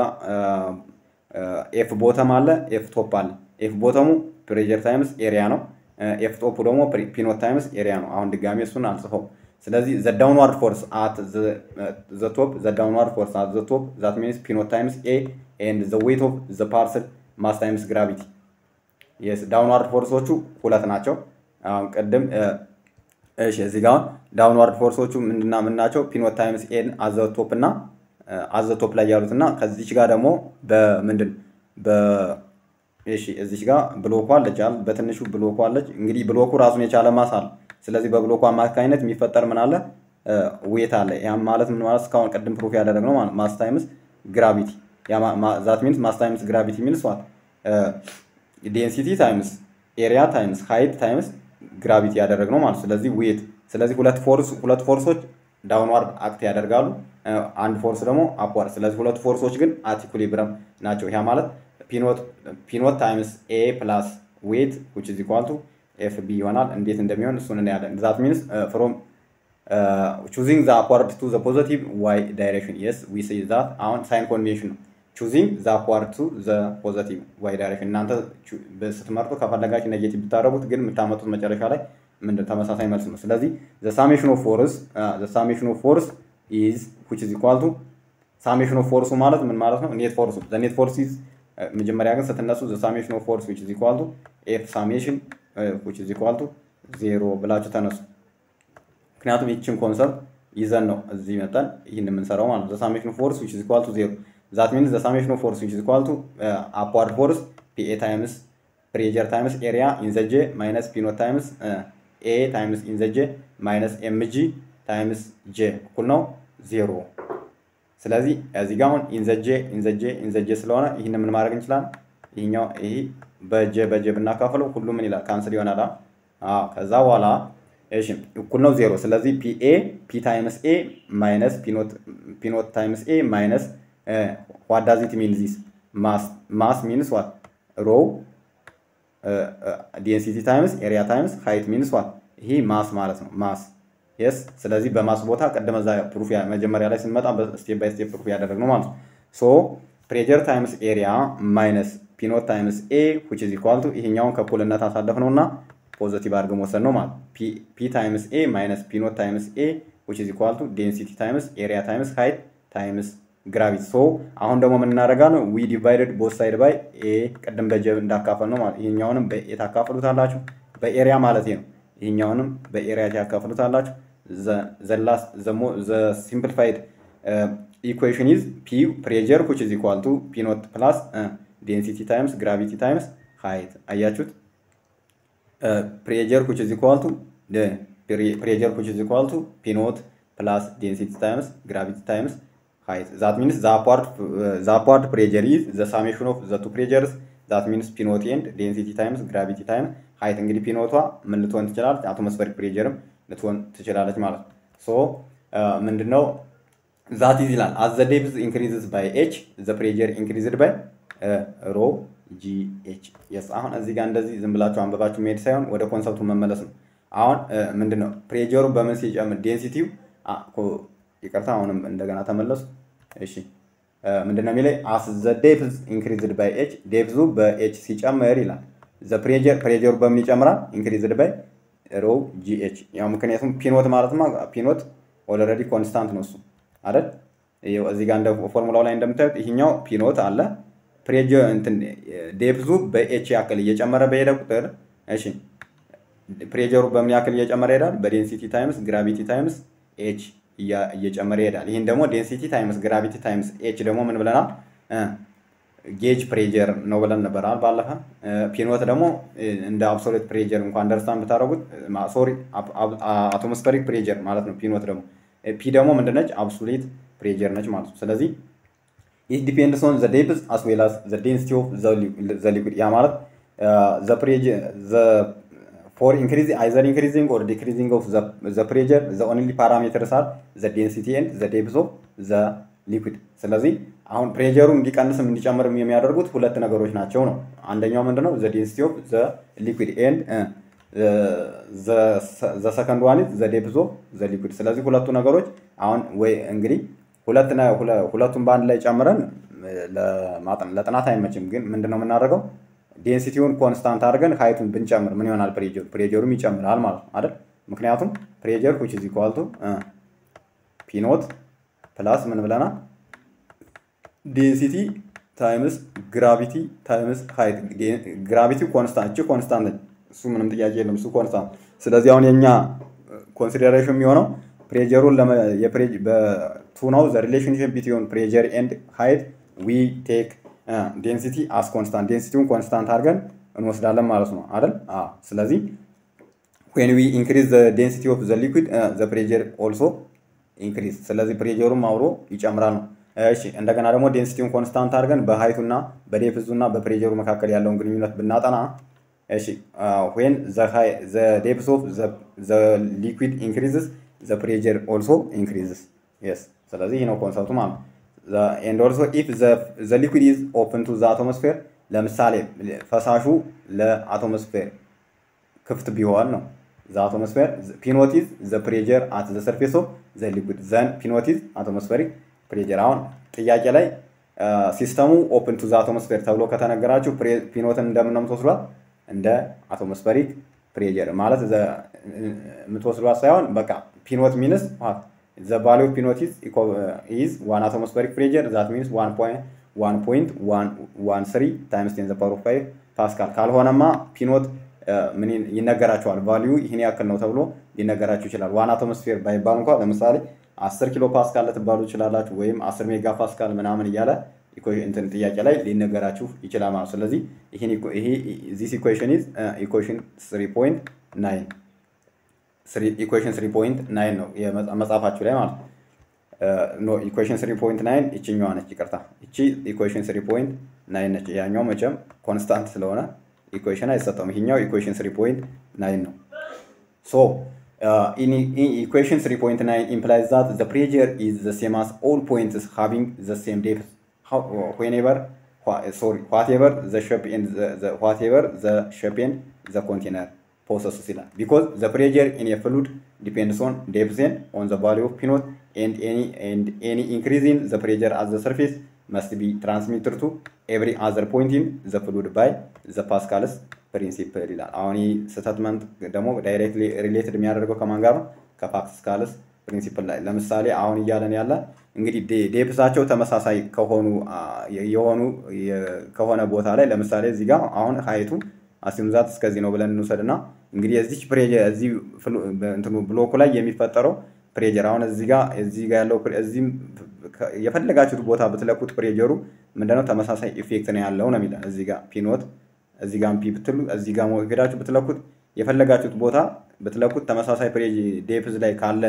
ኤፍ ቦተም አለ፣ ኤፍ ቶፕ አለ። ኤፍ ቦተሙ ፕሬጀር ታይምስ ኤሪያ ነው። ኤፍ ቶፑ ደግሞ ፒኖት ታይምስ ኤሪያ ነው። አሁን ድጋሚ እሱን አልጽፈው። ስለዚህ ዘ ዳውንዋርድ ፎርስ አት ዘ ቶፕ ዘ ዳውንዋርድ ፎርስ አት ዘ ቶፕ ዛት ሚንስ ፒኖት ታይምስ ኤ ኤንድ ዘ ዌት ኦፍ ዘ ፓርሰል ማስ ታይምስ ግራቪቲ የስ ዳውንዋርድ ፎርሶቹ ሁለት ናቸው። አሁን ቅድም እሺ፣ እዚህ ጋር አሁን ዳውንዋርድ ፎርሶቹ ምንድና ምን ናቸው? ፒኖት ታይምስ ኤን አዘ ቶፕ እና አዘ ቶፕ ላይ ያሉት እና ከዚች ጋር ደግሞ በምንድን በ እሺ እዚች ጋር ብሎኳ አለች አይደል? በትንሹ ብሎኳ አለች። እንግዲህ ብሎኩ ራሱን የቻለ ማስ አለ። ስለዚህ በብሎኩ አማካኝነት የሚፈጠር ምን አለ? ዌት አለ። ያም ማለት ምን ማለት እስካሁን ቅድም ፕሩፍ ያደረግነው ማለት ማስ ታይምስ ግራቪቲ ዛት ሚንስ ማስ ታይምስ ግራቪቲ ሚንስ ዋት ዴንሲቲ ታይምስ ኤሪያ ታይምስ ሃይት ታይምስ ግራቪቲ ያደረግነው ማለት ስለዚህ ዌት ስለዚህ ሁለት ፎርስ ሁለት ፎርሶች ዳውንዋርድ አክት ያደርጋሉ አንድ ፎርስ ደግሞ አፕዋርድ። ስለዚህ ሁለቱ ፎርሶች ግን አት ኢኩሊብረም ናቸው። ያ ማለት ፒኖት ታይምስ ኤ ፕላስ ዌት ዊች ኢዝ ኢኳል ቱ ኤፍ ቢ ይሆናል። እንዴት እንደሚሆን እሱን እናያለን። ዛት ሚንስ ፍሮም ቹዚንግ ዘ አፕዋርድ ቱ ዘ ፖዘቲቭ ዋይ ዳይሬክሽን የስ ዊ ሲ ዛት አሁን ሳይን ኮንቬንሽን ነው። ቹዚንግ ዘ አፕዋርድ ቱ ዘ ፖዘቲቭ ዋይ ዳይሬክሽን እናንተ ስትመርጡ ከፈለጋችሁ ኔጌቲቭ ብታደረጉት ግን የምታመጡት መጨረሻ ላይ ምንድን ተመሳሳይ መልስ ነው። ስለዚህ ዘ ሳሜሽን ኦፍ ፎርስ ዘ ሳሜሽን ኦፍ ፎርስ ኢዝ ዊች ኢዝ ኢኳል ቱ ሳሜሽን ኦፍ ፎርሱ ማለት ምን ማለት ነው? ኔት ፎርሱ ዘ ኔት ፎርስ ኢዝ መጀመሪያ ግን ስትነሱ ዘ ሳሜሽን ኦፍ ፎርስ ዊች ኢዝ ኢኳል ቱ ኤፍ ሳሜሽን ዊች ኢዝ ኢኳል ቱ ዜሮ ብላችሁ ተነሱ። ምክንያቱም ይችን ኮንሰፕት ይዘን ነው እዚህ መጠን ይህን የምንሰራው ማለት ነው። ዘ ሳሜሽን ኦፍ ፎርስ ዊች ኢዝ ኢኳል ቱ ዜሮ ዛት ሚንስ ዘ ሳሜሽን ኦፍ ፎርስ ዊች ኢዝ ኢኳል ቱ አፕዋርድ ፎርስ ፒኤ ታይምስ ፕሬጀር ታይምስ ኤሪያ ኢንዘጄ ማይነስ ፒኖት ታይምስ ኤ ታይምስ ኢንዘጄ ማይነስ ኤምጂ ታይምስ ጄ እኩል ነው ዜሮ። ስለዚህ እዚህ ጋር አሁን ኢንዘጄ ኢንዘጄ ኢንዘጄ ስለሆነ ይህን ምን ማድረግ እንችላለን? ይህኛው ይህ በጀ በጀ ብናካፍለው ሁሉ ምን ይላል? ካንስል ይሆናል። አዎ ከዛ በኋላ እሺ እኩል ነው ዜሮ። ስለዚህ ፒኤ ፒ ታይምስ ኤ ማይነስ ፒኖት ታይምስ ኤ ማይነስ ዋት ዳዝ ኢት ሚን ዚስ ማስ ማስ ሚንስ ዋት ሮው ዲንሲቲ ታይምስ ኤሪያ ታይምስ ሃይት ሚንስ ዋት ይሄ ማስ ማለት ነው ማስ የስ ስለዚህ በማስ ቦታ ቀደመ እዛ ፕሩፍ መጀመሪያ ላይ ስንመጣ ስቴፕ ባይ ስቴፕ ፕሩፍ ያደረግነው ማለት ነው ሶ ፕሬጀር ታይምስ ኤሪያ ማይነስ ፒኖት ታይምስ ኤ ዊች ኢዝ ኢኳል ቱ ይሄኛውን ከእኩልነት አሳለፍ ነው እና ፖዘቲቭ አድርገን ወሰድ ነው ማለት ፒ ታይምስ ኤ ማይነስ ፒኖት ታይምስ ኤ ዊች ኢዝ ኢኳል ቱ ዴንሲቲ ታይምስ ኤሪያ ታይምስ ሃይት ታይምስ ግራቪቲ ሶ አሁን ደግሞ ምን እናደርጋለን ዊ ዲቫይደድ ቦት ሳይድ ባይ ኤ ቅድም በጀብ እንዳካፈል ነው ማለት ይሄኛውንም በኤ ታካፍሉታላችሁ በኤሪያ ማለት ነው ይሄኛውንም በኤሪያ ታካፍሉታላችሁ ዘ ሲምፕሊፋይድ ኢኩዌሽን ኢዝ ፒ ፕሬጀር ዊች ኢዝ ኢኳል ቱ ፒ ኖት ፕላስ ዴንሲቲ ታይምስ ግራቪቲ ታይምስ ሃይት አያችሁት ፕሬጀር ዊች ኢዝ ኢኳል ቱ ፕሬጀር ዊች ኢዝ ኢኳል ቱ ፒ ኖት ፕላስ ዴንሲቲ ታይምስ ግራቪቲ ታይምስ height. That means the upward, uh, the upward pressure is the summation of the two pressures. That means P naught and density times gravity times height. እንግዲህ ፒ ኖቷ ምን ልትሆን ትችላለች? አቶሞስፌሪክ ፕሬጀርም ልትሆን ትችላለች ማለት ነው። ሶ ምንድነው ዛት ኢዝ ይላል አዝ ዘ ዴፕዝ ኢንክሪዝስ ባይ ኤች ዘ ፕሬጀር ኢንክሪዝድ ባይ ሮ ጂ ኤች የስ አሁን እዚህ ጋር እንደዚህ ዝም ብላችሁ አንበባችሁ መሄድ ሳይሆን ወደ ኮንሰፕቱ መመለስ ነው። አሁን ምንድነው ፕሬጀሩ በምን ሲጨምር ዴንሲቲው ይቅርታ አሁንም እንደገና ተመለሱ። እሺ ምንድነው የሚለኝ አስ ዘ ዴፕዝ ኢንክሪዝድ ባይ ኤች ዴፕዙ በኤች ሲጨምር ይላል። ዘ ፕሬጀር ፕሬጀሩ በምን ይጨምራል? ኢንክሪዝድ ባይ ሮ ጂኤች። ያው ምክንያቱም ፒኖት ማለትማ ፒኖት ኦልሬዲ ኮንስታንት ነው እሱ አይደል? እዚህ ጋር እንደ ፎርሙላው ላይ እንደምታዩት ይሄኛው ፒኖት አለ ፕሬጀር እንትን ዴፕዙ በኤች ያክል እየጨመረ በሄደ ቁጥር እሺ ፕሬጀሩ በምን ያክል እየጨመረ ይሄዳል? በዴንሲቲ ታይምስ ግራቪቲ ታይምስ ኤች እየጨመረ ይሄዳል። ይህን ደግሞ ዴንሲቲ ታይምስ ግራቪቲ ታይምስ ኤች ደግሞ ምን ብለናል? ጌጅ ፕሬጀር ነው ብለን ነበራል ባለፈ። ፒኖት ደግሞ እንደ አብሶሉት ፕሬጀር እንኳን አንደርስታንድ ብታደረጉት ሶሪ አቶሞስፌሪክ ፕሬጀር ማለት ነው። ፒኖት ደግሞ ፒ ደግሞ ምንድነች? አብሶሉት ፕሬጀር ነች ማለት ነው። ስለዚህ ኢት ዲፔንድስ ኦን ዘ ዴፕዝ አስ ዌል አስ ዘ ዴንሲቲ ኦፍ ዘ ሊኩድ ያ ማለት ዘ ፕሬጀር ዘ for increasing either increasing or decreasing of the, the pressure the only parameters are the density and the depth of the liquid ስለዚህ አሁን ፕሬጀሩ እንዲቀንስም እንዲጨምርም የሚያደርጉት ሁለት ነገሮች ናቸው ነው አንደኛው ምንድነው ዘ ዴንሲቲ ኦፍ ዘ ሊኩድ ኤንድ ዘ ሰከንድ ዋን ዘ ዴፕዝ ኦፍ ዘ ሊኩድ ስለዚህ ሁለቱ ነገሮች አሁን ወይ እንግዲህ ሁለት ሁለቱን በአንድ ላይ ጨምረን ለጥናት አይመችም ግን ምንድነው የምናደርገው ዴንሲቲውን ኮንስታንት አድርገን ሀይቱን ብንጨምር ምን ይሆናል? ፕሬጀሩ ፕሬጀሩም ይጨምራል ማለት ነው አይደል? ምክንያቱም ፕሬጀር ዊች ኢዝ ኢኳል ቱ ፒኖት ፕላስ ምን ብለናል? ዴንሲቲ ታይምስ ግራቪቲ ታይምስ ሀይት። ግራቪቲ ኮንስታንት እቺ ኮንስታንት እሱ ምንም ጥያቄ የለም፣ እሱ ኮንስታንት። ስለዚህ አሁን የኛ ኮንሲደሬሽን የሚሆነው ፕሬጀሩን በቱ ነው ዘ ሪሌሽንሽፕ ቢትዊን ፕሬጀር ኤንድ ሀይት ዊ ቴክ ዴንሲቲ አስ ኮንስታንት ዴንሲቲውን ኮንስታንት አድርገን እንወስዳለን ማለት ነው አይደል? ስለዚህ ዌን ዊ ኢንክሪዝ ዘ ዴንሲቲ ኦፍ ዘ ሊኩድ ዘ ፕሬጀር ኦልሶ ኢንክሪዝ። ስለዚህ ፕሬጀሩም አብሮ ይጨምራል ነው። እሺ እንደገና ደግሞ ዴንሲቲውን ኮንስታንት አድርገን በሀይቱና በዴፕዙና በፕሬጀሩ መካከል ያለውን ግንኙነት ብናጠና እሺ ዌን ዘ ዴፕስ ኦፍ ዘ ሊኩድ ኢንክሪዝስ ዘ ፕሬጀር ኦልሶ ኢንክሪዝስ የስ ስለዚህ ይህ ነው ኮንሰፕቱ ማለት ነው። ኤንድ ኦልሶ ኢፍ ዘ ሊኩድ ኢዝ ኦፕን ቱ ዘ አቶሞስፌር ለምሳሌ ፈሳሹ ለአቶሞስፌር ክፍት ቢሆን ነው ዘ አቶሞስፌር ፒኖቲዝ ዘ ፕሬጀር አት ዘ ሰርፌስ ኦፍ ዘ ሊኩድ ዘን ፒኖቲዝ አቶሞስፌሪክ ፕሬጀር። አሁን ጥያቄ ላይ ሲስተሙ ኦፕን ቱ ዘ አቶሞስፌር ተብሎ ከተነገራችሁ ፒኖትን እንደምን ነው የምትወስዷት? እንደ አቶሞስፌሪክ ፕሬጀር ማለት የምትወስዷት ሳይሆን በቃ ፒኖት ሚንስ ዘ ቫሊ ኦፍ ፒኖት ኢዝ ዋን አቶሞስፌሪክ ፕሬጀር ዛት ሚንስ ዋን ፖይንት ዋን ስሪ ታይምስ ቴን ዘ ፓወር ኦፍ ፋይቭ ፓስካል። ካልሆነማ ፒኖት ምን ይነገራቸዋል? ቫሊዩ ይህን ያክል ነው ተብሎ ሊነገራችሁ ይችላል። ዋን አቶሞስፌር ባይባል እንኳ ለምሳሌ አስር ኪሎ ፓስካል ልትባሉ ይችላላችሁ፣ ወይም አስር ሜጋ ፓስካል ምናምን እያለ እንትን ጥያቄ ላይ ሊነገራችሁ ይችላል ማለት ስለዚህ ይህን ይሄ ዚስ ኢኩዌሽን ኢዝ ኢኩዌሽን ስሪ ፖይንት ናይን ኢኩዌሽን ስሪ ፖይንት ናይን ነው መጽሐፋችሁ ላይ ማለት ነው። ኖ ኢኩዌሽን ስሪ ፖይንት ናይን ይችኛዋ ነች፣ ይቅርታ ይቺ ኢኩዌሽን ስሪ ፖይንት ናይን ነች። ያኛው መቼም ኮንስታንት ስለሆነ ኢኩዌሽን አይሰጠውም። ይሄኛው ኢኩዌሽን ስሪ ፖይንት ናይን ነው። ሶ in, in equation 3.9 implies that the pressure is the same as all points having the same depth How, whenever wha- sorry whatever the shape and the, the whatever the shape and the container possesses ይላል because the pressure in a fluid depends on depth and on the value of pinot and any and any increase in the pressure at the surface must be transmitted to every other point in the fluid by the Pascal's ፕሪንሲፕል ይላል። አሁን ይህ ስቴትመንት ደግሞ ዳይሬክትሊ ሪሌትድ የሚያደርገው ከማን ጋር ነው? ከፓስካልስ ፕሪንሲፕል ላይ ለምሳሌ አሁን እያለን ያለ እንግዲህ ዴፕሳቸው ተመሳሳይ ከሆኑ የሆኑ ከሆነ ቦታ ላይ ለምሳሌ እዚህ ጋር አሁን ሀይቱ አሲምዛት እስከዚህ ነው ብለን እንውሰድ እና እንግዲህ እዚች ፕሬጀር እዚህ እንትኑ ብሎኩ ላይ የሚፈጠረው ፕሬጀር አሁን እዚህ ጋር እዚህ ጋር ያለው እዚህም የፈለጋችሁት ቦታ ብትለቁት ፕሬጀሩ ምንድነው ተመሳሳይ ኢፌክት ነው ያለው ነው የሚለን እዚህ ጋር ፒኖት እዚህ ጋር ፒ ብትሉ እዚህ ጋር ሄዳችሁ ብትለኩት የፈለጋችሁት ቦታ ብትለኩት ተመሳሳይ ዴፕዝ ላይ ካለ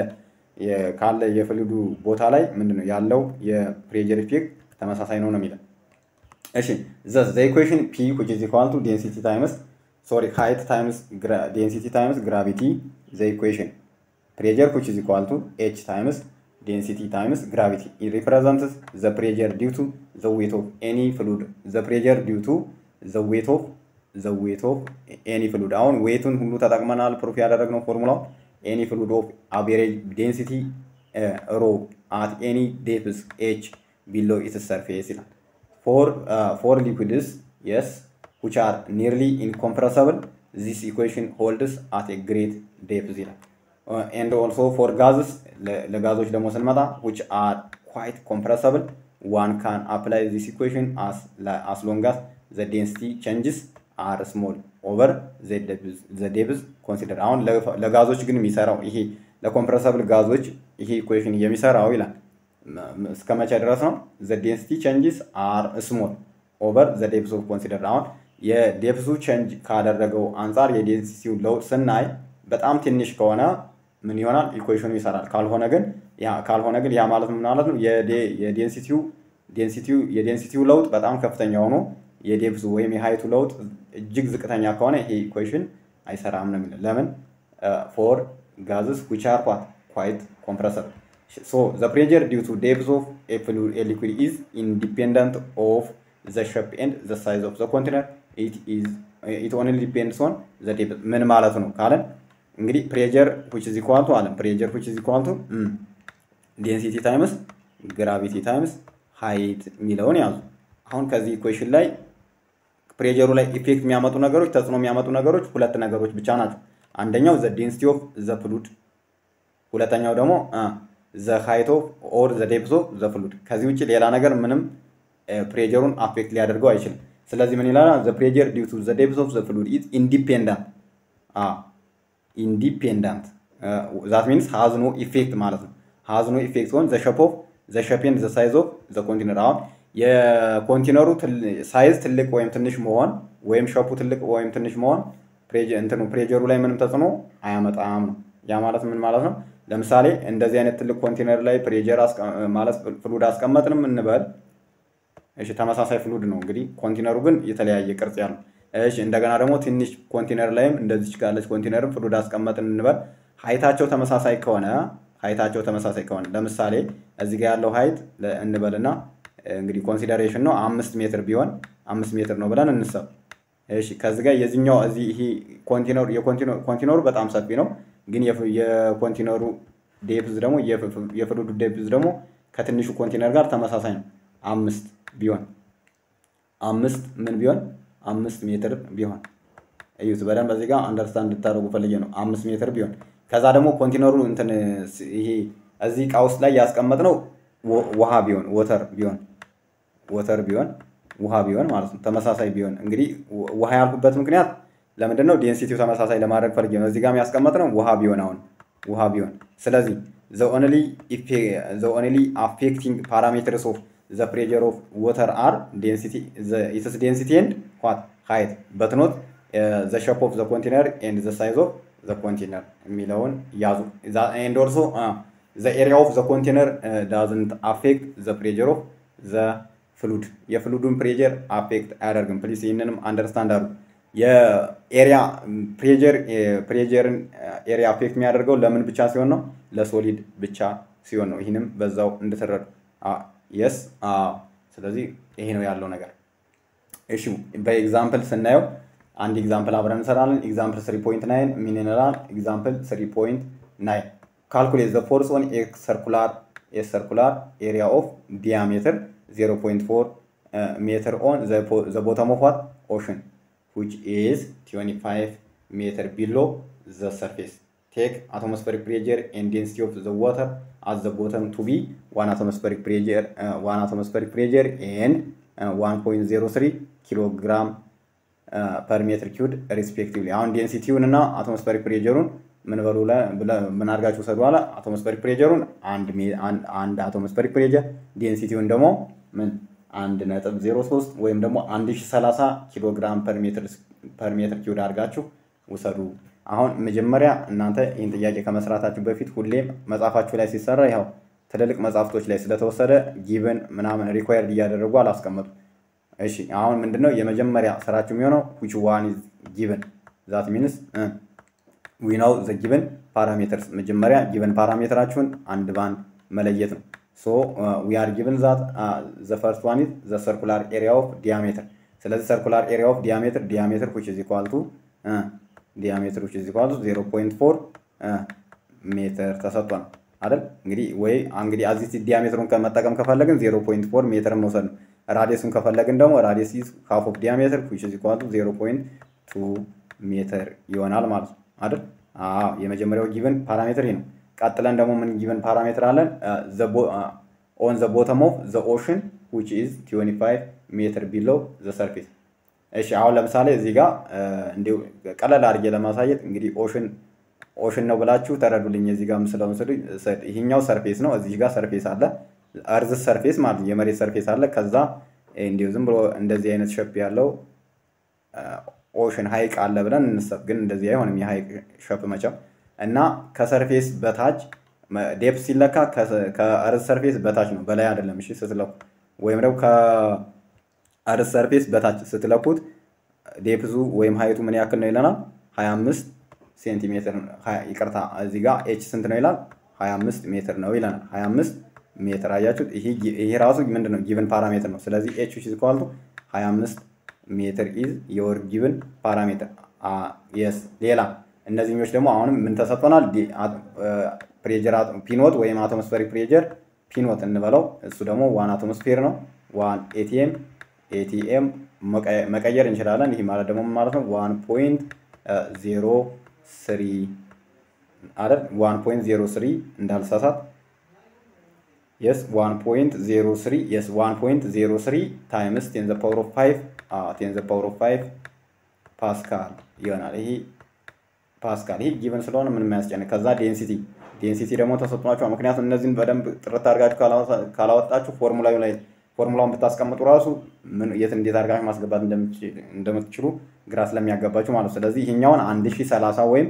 ካለ የፍሉዱ ቦታ ላይ ምንድነው ያለው የፕሬጀር ኢፌክት ተመሳሳይ ነው ነው የሚለን። እሺ ዘ ዘ ኢኩዌሽን ፒ which is equal to density times sorry height times density times gravity the equation pressure which is equal to h times density times gravity it represents the pressure due to the weight of any fluid the pressure due to the weight of the weight of any fluid አሁን ዌቱን ሁሉ ተጠቅመናል ፕሩፍ ያደረግነው ፎርሙላው any fluid of average density uh, rho at any depth h below its surface ይላል for uh, for liquids yes which are nearly incompressible this equation holds at a great depth ይላል uh, and also for gases ለጋዞች ደግሞ ስንመጣ which are quite compressible one can apply this equation as as long as the density changes are small over the depth the depth consider አሁን ለጋዞች ግን የሚሰራው ይሄ ለኮምፕረሰብል ጋዞች ይሄ ኢኩዌሽን የሚሰራው ይላል እስከ መቼ ድረስ ነው? the density changes are small over the depth of consider አሁን የዴፕሱ ቼንጅ ካደረገው አንጻር የዴንሲቲው ለውጥ ስናይ በጣም ትንሽ ከሆነ ምን ይሆናል? ኢኩዌሽኑ ይሰራል። ካልሆነ ግን ያ ካልሆነ ግን ያ ማለት ምን ማለት ነው? የዴንሲቲው ዴንሲቲው የዴንሲቲው ለውጥ በጣም ከፍተኛ ሆኖ የዴፕሱ ወይም የሀይቱ ለውጥ እጅግ ዝቅተኛ ከሆነ ይሄ ኢኩዌሽን አይሰራም ነው የሚለው። ለምን ፎር ጋዝስ ዊች አር ኳት ኳይት ኮምፕረሰብል ሶ ዘ ፕሬጀር ዲው ቱ ዴፕስ ኦፍ ኤ ሊኩድ ኢዝ ኢንዲፔንደንት ኦፍ ዘ ሼፕ ኤንድ ዘ ሳይዝ ኦፍ ዘ ኮንቴነር ኢት ኢዝ ኢት ኦንሊ ዲፔንድስ ኦን ዘ ዴፕስ ምን ማለት ነው ካለን እንግዲህ ፕሬጀር ዊች ኢዝ ኢኳል ቱ አለን ፕሬጀር ዊች ኢዝ ኢኳል ቱ ዴንሲቲ ታይምስ ግራቪቲ ታይምስ ሀይት የሚለውን ያዙ። አሁን ከዚህ ኢኩዌሽን ላይ ፕሬጀሩ ላይ ኢፌክት የሚያመጡ ነገሮች ተጽዕኖ የሚያመጡ ነገሮች ሁለት ነገሮች ብቻ ናቸው። አንደኛው ዘ ዴንሲቲ ኦፍ ዘ ፍሉድ፣ ሁለተኛው ደግሞ ዘ ሃይት ኦፍ ኦር ዘ ዴፕስ ኦፍ ዘ ፍሉድ። ከዚህ ውጭ ሌላ ነገር ምንም ፕሬጀሩን አፌክት ሊያደርገው አይችልም። ስለዚህ ምን ይላል? ዘ ፕሬጀር ዲው ቱ ዘ ዴፕስ ኦፍ ዘ ፍሉድ ኢዝ ኢንዲፔንዳንት ኢንዲፔንዳንት ዛት ሚንስ ሃዝ ኖ ኢፌክት ማለት ነው። ሃዝ ኖ ኢፌክት ኦን ዘ ሸፕ ኦፍ ዘ ሸፕ ኤንድ ዘ ሳይዝ ኦፍ ዘ ኮንቴነር አሁን የኮንቴነሩ ሳይዝ ትልቅ ወይም ትንሽ መሆን ወይም ሸፑ ትልቅ ወይም ትንሽ መሆን እንትኑ ፕሬጀሩ ላይ ምንም ተጽዕኖ አያመጣም ነው። ያ ማለት ምን ማለት ነው? ለምሳሌ እንደዚህ አይነት ትልቅ ኮንቴነር ላይ ፕሬጀር ማለት ፍሉድ አስቀመጥንም እንበል። እሺ ተመሳሳይ ፍሉድ ነው እንግዲህ፣ ኮንቴነሩ ግን የተለያየ ቅርጽ ያለው። እሺ እንደገና ደግሞ ትንሽ ኮንቴነር ላይም እንደዚች ካለች ኮንቴነርም ፍሉድ አስቀመጥን እንበል። ሀይታቸው ተመሳሳይ ከሆነ ሀይታቸው ተመሳሳይ ከሆነ ለምሳሌ እዚህ ጋር ያለው ሀይት እንበልና እንግዲህ ኮንሲደሬሽን ነው አምስት ሜትር ቢሆን አምስት ሜትር ነው ብለን እንሰብ። እሺ ከዚህ ጋር የዚህኛው እዚህ ይሄ ኮንቲነሩ ኮንቲነሩ በጣም ሰፊ ነው፣ ግን የኮንቲነሩ ዴፕዝ ደግሞ የፍሉዱ ዴፕዝ ደግሞ ከትንሹ ኮንቲነር ጋር ተመሳሳይ ነው። አምስት ቢሆን አምስት ምን ቢሆን አምስት ሜትር ቢሆን እዩት በደንብ በዚህ ጋር አንደርስታንድ እንድታደርጉ ፈልጌ ነው። አምስት ሜትር ቢሆን ከዛ ደግሞ ኮንቲነሩ እንትን ይሄ እዚህ እቃ ውስጥ ላይ ያስቀመጥነው ውሃ ቢሆን ወተር ቢሆን ወተር ቢሆን ውሃ ቢሆን ማለት ነው። ተመሳሳይ ቢሆን እንግዲህ ውሃ ያልኩበት ምክንያት ለምንድን ነው? ዴንሲቲው ተመሳሳይ ለማድረግ ፈልጌ ነው። እዚህ ጋር ያስቀመጥነው ውሃ ቢሆን አሁን ውሃ ቢሆን ስለዚህ ዘ ኦንሊ አፌክቲንግ ፓራሜትርስ ኦፍ ዘ ፕሬጀር ኦፍ ወተር አር ዴንሲቲ ኢትስ ዴንሲቲ ኤንድ ዋት ሃይት በት ኖት ዘ ሸፕ ኦፍ ዘ ኮንቴነር ኤንድ ዘ ሳይዝ ኦፍ ዘ ኮንቴነር የሚለውን ያዙ። ኤንድ ኦልሶ ዘ ኤሪያ ኦፍ ዘ ኮንቴነር ዳዝንት አፌክት ዘ ፕሬጀር ኦፍ ዘ ፍሉድ የፍሉዱን ፕሬጀር አፌክት አያደርግም። ፕሊስ ይህንንም አንደርስታንድ አድርጉ። የኤሪያ ፕሬጀር ፕሬጀርን ኤሪያ አፌክት የሚያደርገው ለምን ብቻ ሲሆን ነው? ለሶሊድ ብቻ ሲሆን ነው። ይህንም በዛው እንድትረዱ የስ ስለዚህ ይሄ ነው ያለው ነገር። እሺ በኤግዛምፕል ስናየው አንድ ኤግዛምፕል አብረን እንሰራለን። ኤግዛምፕል 3.9 ምን ይላል? ኤግዛምፕል 3.9 ካልኩሌት ዘ ፎርስ ኦን ኤ ሰርኩላር ኤ ሰርኩላር ኤሪያ ኦፍ ዲያሜትር 0.4 ሜትር ኦን ዘ ቦተም ኦፍ ዋት ኦሽን which is 25 meter below the surface. Take atmospheric pressure and density of the water at the bottom to be 1 atmospheric pressure, uh, 1 atmospheric pressure and uh, 1.03 kilogram ፐር ሜትር ኪዩድ ሪስፔክቲቭሊ። አሁን ዴንሲቲውን እና አትሞስፌሪክ ፕሬጀሩን ምን በሉ ምን አድርጋችሁ ሰዱ ኋላ አትሞስፌሪክ ፕሬጀሩን አንድ አትሞስፌሪክ ፕሬጀር ዴንሲቲውን ደግሞ ምን አንድ ነጥብ ዜሮ ሶስት ወይም ደግሞ አንድ ሺ ሰላሳ ኪሎ ግራም ፐር ሜትር ኪዩድ አድርጋችሁ ውሰዱ። አሁን መጀመሪያ እናንተ ይህን ጥያቄ ከመስራታችሁ በፊት ሁሌም መጽሐፋችሁ ላይ ሲሰራ ያው ትልልቅ መጽሐፍቶች ላይ ስለተወሰደ ጊቨን ምናምን ሪኳየርድ እያደረጉ አላስቀመጡ። እሺ አሁን ምንድነው የመጀመሪያ ስራችሁ የሚሆነው ዊች ዋን ኢዝ ጊቨን ዛት ሚንስ ዊ ናው ዘ ጊቨን ፓራሜተርስ መጀመሪያ ጊቨን ፓራሜትራችሁን አንድ ባንድ መለየት ነው። ሶ ዊ አር ጊቨን ዛት ዘ ፈርስት ዋን ኢዝ ዘ ሰርኩላር ኤሪያ ኦፍ ዲያሜትር። ስለዚህ ሰርኩላር ኤሪያ ኦፍ ዲያሜትር ዲያሜትር ዊች ኢዝ ኢኳል ቱ ዲያሜትር ዊች ኢዝ ኢኳል ቱ 0.4 ሜትር ተሰጥቷል አይደል? እንግዲህ ወይ እንግዲህ አዚስ ዲያሜትሩን መጠቀም ከፈለግን 0.4 ሜትር መውሰድ ነው። ራዲየሱን ከፈለግን ደግሞ ራዲየስ ኢዝ ሃፍ ኦፍ ዲያሜትር ዊች ኢዝ ኢኳል ቱ 0.2 ሜትር ይሆናል ማለት ነው አይደል? አዎ የመጀመሪያው ጊቨን ፓራሜትር ይሄ ነው። ቀጥለን ደግሞ ምን ጊቨን ፓራሜትር አለን? ኦን ዘ ቦተም ኦፍ ዘ ኦሽን ዊች ኢዝ 25 ሜትር ቢሎ ዘ ሰርፌስ። እሺ አሁን ለምሳሌ እዚህ ጋር እንዲሁ ቀለል አድርጌ ለማሳየት እንግዲህ ኦሽን ኦሽን ነው ብላችሁ ተረዱልኝ። እዚህ ጋር ምስለውን ስሉ ይሄኛው ሰርፌስ ነው። እዚህ ጋር ሰርፌስ አለ፣ እርዝ ሰርፌስ ማለት የመሬት ሰርፌስ አለ። ከዛ እንዲሁ ዝም ብሎ እንደዚህ አይነት ሸፕ ያለው ኦሽን ሀይቅ አለ ብለን እንሰብ፣ ግን እንደዚህ አይሆንም የሀይቅ ሸፕ መቼም እና ከሰርፌስ በታች ዴፕ ሲለካ ከእርዝ ሰርፌስ በታች ነው፣ በላይ አይደለም። እሺ ስትለኩ ወይም ደግሞ ከእርዝ ሰርፌስ በታች ስትለኩት ዴፕዙ ወይም ሀይቱ ምን ያክል ነው ይለናል? 25 ሴንቲሜትር ይቅርታ፣ እዚህ ጋር ኤች ስንት ነው ይላል? 25 ሜትር ነው ይለናል። 25 ሜትር አያችሁት? ይሄ ራሱ ምንድን ነው ጊቭን ፓራሜትር ነው። ስለዚህ ኤች ኢዝ ኢኳል ቱ 25 ሜትር ኢዝ የወር ጊቭን ፓራሜትር የስ ሌላ እነዚህኞች ደግሞ አሁንም ምን ተሰጥቶናል? ፕሬጀር ፒኖት ወይም አቶሞስፌሪክ ፕሬጀር ፒኖት እንበለው። እሱ ደግሞ ዋን አቶሞስፌር ነው። ዋን ኤቲኤም ኤቲኤም መቀየር እንችላለን። ይህ ማለት ደግሞ ማለት ነው ዋን ፖይንት ዜሮ ስሪ አይደል? ዋን ፖይንት ዜሮ ስሪ እንዳልሳሳት የስ ዋን ፖይንት ዜሮ ስሪ የስ ዋን ፖይንት ዜሮ ስሪ ታይምስ ቴን ዘ ፓወር ኦፍ ፋይቭ ቴን ዘ ፓወር ኦፍ ፋይቭ ፓስካል ይሆናል። ይሄ ፓስካል ይሄ ጊቨን ስለሆነ ምንም የሚያስጨንቅ ከዛ ዴንሲቲ ዴንሲቲ ደግሞ ተሰጥቷቸዋል። ምክንያቱም እነዚህን በደንብ ጥርት አድርጋችሁ ካላወጣችሁ ፎርሙላው ላይ ፎርሙላውን ብታስቀምጡ ራሱ የት እንዴት አድርጋችሁ ማስገባት እንደምትችሉ ግራ ስለሚያገባችሁ ማለት ነው። ስለዚህ ይሄኛውን አንድ ሺ ሰላሳ ወይም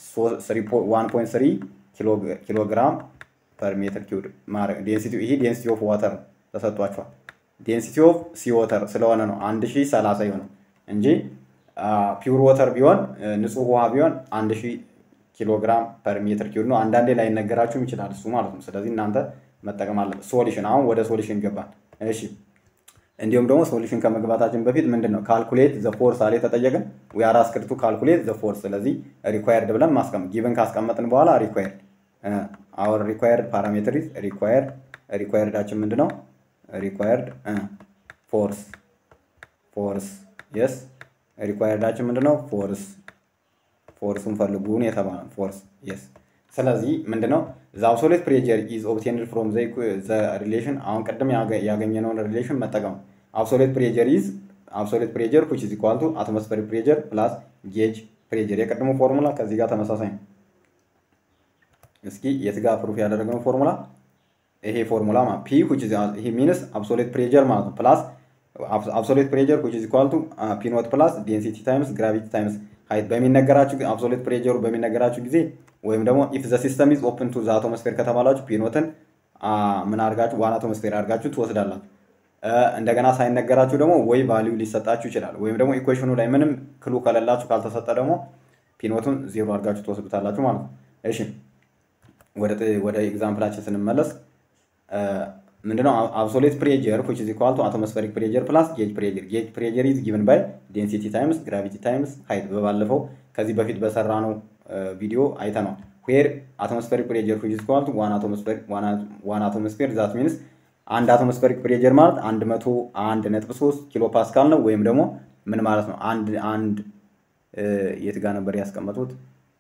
ዋን ፖይንት ስሪ ኪሎ ግራም ፐር ሜትር ኪዩብ ማድረግ ዴንሲቲ ይሄ ዴንሲቲ ኦፍ ዋተር ተሰጥቷቸዋል። ዴንሲቲ ኦፍ ሲ ዋተር ስለሆነ ነው አንድ ሺ ሰላሳ የሆነው እንጂ ፒውር ወተር ቢሆን ንጹህ ውሃ ቢሆን አንድ ሺህ ኪሎግራም ፐር ሜትር ኪዩብ ነው። አንዳንዴ ላይነገራችሁም ይችላል እሱ ማለት ነው። ስለዚህ እናንተ መጠቀም አለ። ሶሉሽን አሁን ወደ ሶሉሽን ገባል። እሺ እንዲሁም ደግሞ ሶሉሽን ከመግባታችን በፊት ምንድን ነው ካልኩሌት ዘ ፎርስ አለ የተጠየቅን ዊ አር አስክድ ቱ ካልኩሌት ዘ ፎርስ። ስለዚህ ሪኳየርድ ብለን ማስቀመጥ ጊቨን ካስቀመጥን በኋላ ሪኳየርድ አወር ሪኳየርድ ፓራሜትር ኢዝ ሪኳየርድ ሪኳየርዳችን ምንድን ነው ሪኳየርድ ፎርስ ፎርስ የስ ሪኳየርዳችን ምንድን ነው ፎርስ ፎርሱን ፈልጉን የተባለ ፎርስ የስ ስለዚህ ምንድነው ዘ አብሶሌት ፕሬጀር ኢዝ ኦብቴንድ ፍሮም ዘ ሪሌሽን አሁን ቅድም ያገኘነውን ሪሌሽን መጠቀም አብሶሌት ፕሬጀር ኢዝ አብሶሌት ፕሬጀር ዊች ኢዝ ኢኳል ቱ አትሞስፌሪክ ፕሬጀር ፕላስ ጌጅ ፕሬጀር የቅድሙ ፎርሙላ ከዚህ ጋር ተመሳሳይ ነው እስኪ የት ጋር ፕሩፍ ያደረግነው ፎርሙላ ይሄ ፎርሙላ ማለት ፒ ዊች ኢዝ ይሄ ሚንስ አብሶሌት ፕሬጀር ማለት ነው ፕላስ አብሶሌት ፕሬጀር ዊች ኢዝ ኢኳል ቱ ፒ ኖት ፕላስ ዴንሲቲ ታይምስ ግራቪቲ ታይምስ ሀይት በሚነገራችሁ አብሶሌት ፕሬጀሩ በሚነገራችሁ ጊዜ ወይም ደግሞ ኢፍ ዘ ሲስተም ኢዝ ኦፕን ቱ ዘ አቶሞስፌር ከተባላችሁ ፒኖትን ምን አድርጋችሁ ዋን አቶሞስፌር አድርጋችሁ ትወስዳላችሁ። እንደገና ሳይነገራችሁ ደግሞ ወይ ቫሊዩ ሊሰጣችሁ ይችላል። ወይም ደግሞ ኢኩዌሽኑ ላይ ምንም ክሉ ከሌላችሁ ካልተሰጠ ደግሞ ፒኖቱን ዜሮ አድርጋችሁ ትወስዱታላችሁ ማለት ነው። እሺ ወደ ኤግዛምፕላችን ስንመለስ ምንድነው አብሶሌት ፕሬጀር ዊች ኢዝ ኢኳል ቱ አቶሞስፌሪክ ፕሬጀር ፕላስ ጌጅ ፕሬጀር ጌጅ ፕሬጀር ኢዝ ጊቨን ባይ ዴንሲቲ ታይምስ ግራቪቲ ታይምስ ሃይት በባለፈው ከዚህ በፊት በሰራ ነው ቪዲዮ አይተነዋል። ዌር አቶሞስፌሪክ ፕሬጀር ዊች ኢዝ ኢኳል ቱ ዋን አቶሞስፌር ዛት ሚንስ አንድ አቶሞስፌሪክ ፕሬጀር ማለት አንድ መቶ አንድ ነጥብ ሶስት ኪሎ ፓስካል ነው። ወይም ደግሞ ምን ማለት ነው? አንድ አንድ የት ጋር ነበር ያስቀመጡት?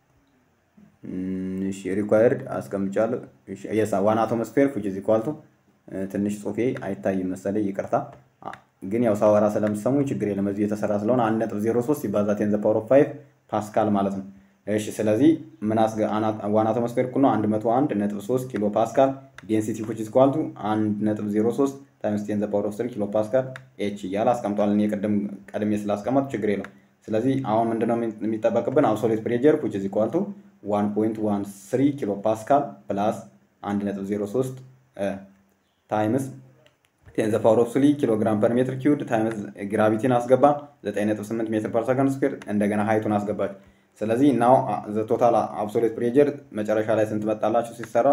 እሺ ሪኳየርድ አስቀምጫለሁ። የሳ ዋን አቶሞስፌር ዊች ኢዝ ኢኳል ቱ ትንሽ ጽሁፌ አይታይም መሰለኝ ይቅርታ። ግን ያው ሳወራ ስለምሰሙ ችግር የለም። እዚሁ የተሰራ ስለሆነ አንድ ነጥብ ዜሮ ሶስት ሲባዛ ቴን ዘ ፓወር ኦፍ ፋይቭ ፓስካል ማለት ነው። እሺ ስለዚህ ምን አስገ ዋን አቶሞስፌር እኩል ነው 101 ነጥብ 3 ኪሎ ፓስካል ዴንሲቲ ዊች ኢዝ ኢኳል ቱ 1 ነጥብ 03 ታይምስ 10 ዘ ፓወር ኦፍ 3 ኪሎ ፓስካል ኤች እያለ አስቀምጧል። እኔ ቅድም ቀድሜ ስላስቀመጡ ችግር የለም። ስለዚህ አሁን ምንድነው የሚጠበቅብን አብሶሌት ፕሬጀር ዊች ኢዝ ኢኳል ቱ 1.13 ኪሎ ፓስካል ፕላስ 1.03 ታይምስ ቴን ዘ ፓወር ኦፍ 3 ኪሎ ግራም ፐር ሜትር ኪዩድ ታይምስ ግራቪቲን አስገባ 9.8 ሜትር ፐር ሰከንድ ስኩዌር እንደገና ሀይቱን አስገባች። ስለዚህ ናው ዘ ቶታል አብሶሌት ፕሬጀር መጨረሻ ላይ ስንት መጣላችሁ ሲሰራ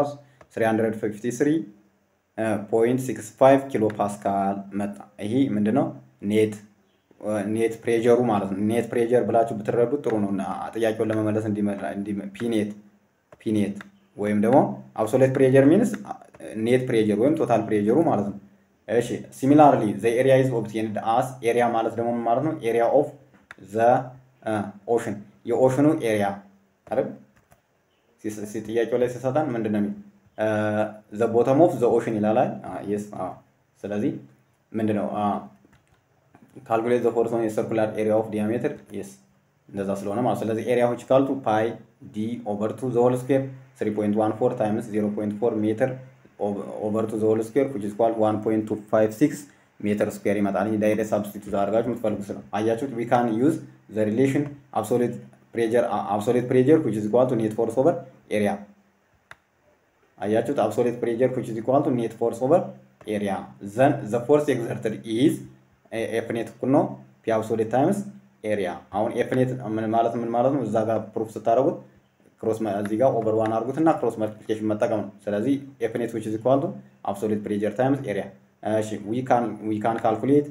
353.65 ኪሎ ፓስካል መጣ። ይሄ ምንድነው ኔት ኔት ፕሬጀሩ ማለት ነው። ኔት ፕሬጀር ብላችሁ ብትረዱት ጥሩ ነው። ጥያቄውን ለመመለስ ፒኔት ፒኔት ወይም ደግሞ አብሶሌት ፕሬጀር ሚንስ ኔት ፕሬጀር ወይም ቶታል ፕሬጀሩ ማለት ነው። እሺ ሲሚላርሊ ዘ ኤሪያ ኢዝ ኦብቴንድ አስ ኤሪያ ማለት ደግሞ ማለት ነው ኤሪያ ኦፍ ዘ ኦሽን የኦሽኑ ኤሪያ አይደል? ጥያቄው ላይ ሲሰጠን ምንድን ነው የሚል ዘ ቦተም ኦፍ ዘ ኦሽን ይላል። የስ ስለዚህ ምንድን ነው ካልኩሌት ዘ ፎርስ ኦን የሰርኩላር ኤሪያ ኦፍ ዲያሜትር የስ እንደዛ ስለሆነ ማለት ስለዚህ ኤሪያዎች ካልቱ ፓይ ዲ ኦቨር ቱ ዘ ሆል ስኩዌር 3.14 ታይምስ 0.4 ሜትር ኦቨር ቱ ዘ ሆል ስኩዌር ዊች ኢዝ ኢኳል 1.256 ሜትር ስኩዌር ይመጣል። ይህ ዳይሬክት ሳብስቲቱት አድርጋችሁ የምትፈልጉት ነው። አያችሁት? ዊ ካን ዩዝ ዘ ሪሌሽን አብሶሌት ፕሬጀር አብሶሌት ፕሬጀር ዊች ኢዝ ኢኳል ቱ ኔት ፎርስ ኦቨር ኤሪያ። አያችሁት? አብሶሌት ፕሬጀር ዊች ኢዝ ኢኳል ቱ ኔት ፎርስ ኦቨር ኤሪያ ዘን ዘ ፎርስ ኤግዘርትድ ኢዝ ኤፍ ኔት እኩል ነው ፒ አብሶሌት ታይምስ ኤሪያ። አሁን ኤፍ ኔት ማለት ምን ማለት ነው? እዛ ጋር ፕሩፍ ስታደርጉት ክሮስ እዚህ ጋር ኦቨር ዋን አድርጉት እና ክሮስ መልቲፕሊኬሽን መጠቀም ነው። ስለዚህ ኤፍ ኔት ዊች ኢዝ ኢኳል ቱ አብሶሌት ፕሬጀር ታይምስ ኤሪያ። እሺ ዊ ካን ዊ ካን ካልኩሌት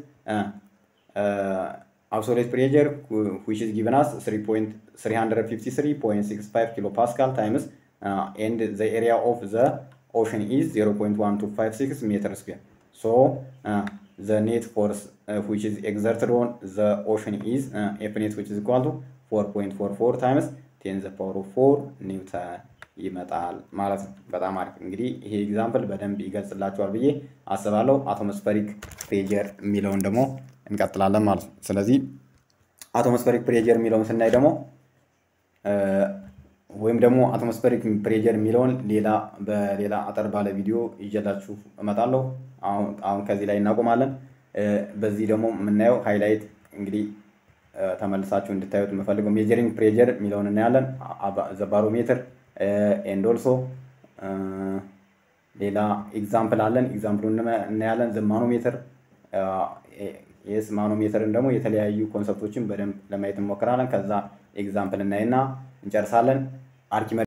አብሶሌት ፕሬጀር ዊች ኢዝ ጊቨን አስ 353.65 ኪሎ ፓስካል ታይምስ ኤንድ ዘ ኤሪያ ኦፍ ዘ ኦሽን ኢዝ 0.1256 ሜትር ስኩዌር ሶ ዘ ኔት ፎርስ ዊች ኢዝ ኤግዘርትድ ኦን ዘ ኦሽን ኢዝ ኤፍ ኔት ዊች ኢዝ ኢኳል ቱ 4.44 ታይምስ ቴን ዘ ፓወር ኦፍ 4 ኒውተን ይመጣል ማለት ነው። በጣም አሪፍ እንግዲህ ይሄ ኤግዛምፕል በደንብ ይገልጽላችኋል ብዬ አስባለሁ። አቶሞስፈሪክ ፕሬጀር የሚለውን ደግሞ እንቀጥላለን ማለት ነው። ስለዚህ አቶሞስፈሪክ ፕሬጀር የሚለውን ስናይ ደግሞ ወይም ደግሞ አቶሞስፈሪክ ፕሬጀር የሚለውን ሌላ በሌላ አጠር ባለ ቪዲዮ ይዤላችሁ እመጣለሁ። አሁን ከዚህ ላይ እናቆማለን። በዚህ ደግሞ የምናየው ሃይላይት እንግዲህ ተመልሳችሁ እንድታዩት የምፈልገው ሜጀሪንግ ፕሬጀር የሚለውን እናያለን። ዘ ባሮሜትር ኤንድ ኦልሶ ሌላ ኤግዛምፕል አለን። ኤግዛምፕሉን እናያለን። ዘ ማኖሜትር የስ ማኖሜትርን ደግሞ የተለያዩ ኮንሰፕቶችን በደንብ ለማየት እንሞክራለን። ከዛ ኤግዛምፕል እናይና እንጨርሳለን። አርኪሜ